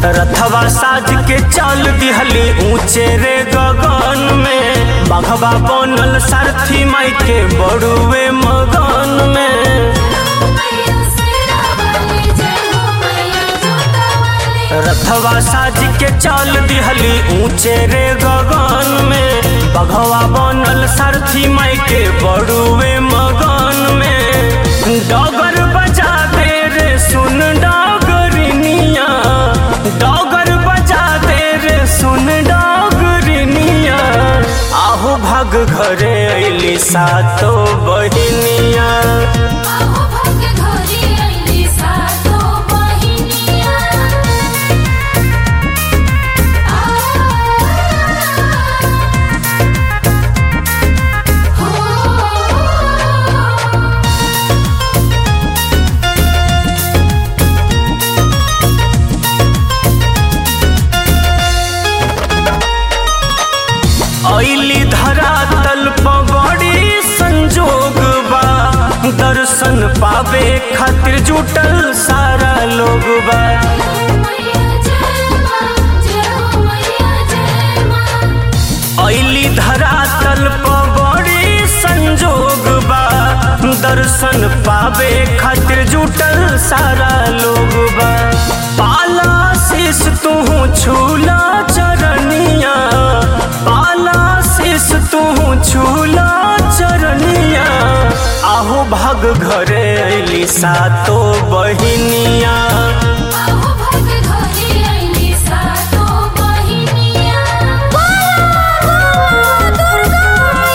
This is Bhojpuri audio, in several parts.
रथवा साज के चल दिहली ऊंचे रे गगन में बघवा बनल सारथी माई के बड़ुए मगन में मैया सेरा वाली जय हो मैया जोता वाली रथवा साज के चल दिहली ऊंचे रे गगन में बघवा बनल सारथी माई के बड़ुए मगन में डगर बजा दे रे सुन डगरिनिया डगर बजा दे रे सुन डगरिनिया आहू भाग घरे अइली सातो बहिनिया आहो भाग्य घोरी आईली सातो बहिनिया आ हो अइली धरा तल बड़ी संजोग बा दर्शन पावे खातिर जुटल सारा लोग बा मैया जय मां जय हो मैया जय मां अइली धरा तल बड़ी संजोग बा दर्शन पावे खातिर जुटल सारा लोग बा पाला शीस तू छूला चरनिया पाला शीस तू छूला चरनिया आहू भाग घरे अइली सातो बहिनिया आहो भाग्य घोरी आईली सातो बहिनिया दुर्गा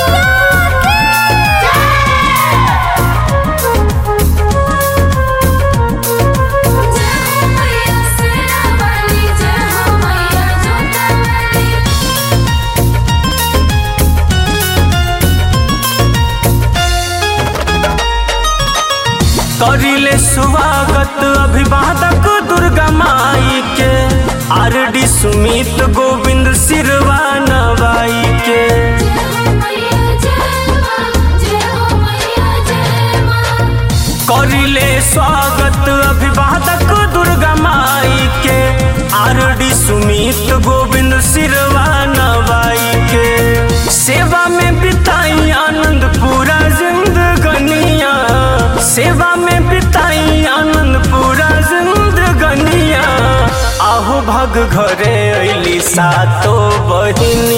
जय हो मैया सेरा वाली जय हो मैया जोता वाली करिले स्वागत अभिवादक दुर्गा माई के आर डी सुमित गोविंद सिरवा नवाई के जय हो मैया जय मां जय हो मैया जय मां करिले स्वागत अभिवादक दुर्गा माई के आर डी सुमित गोविंद सिरवा नवाई के सेवा में बिताई आनंद पूरा जिंदगनिया सेवा में बिताई आनंद पूरा जिंदगनिया आहू भग घरे अइली सातो बहिनी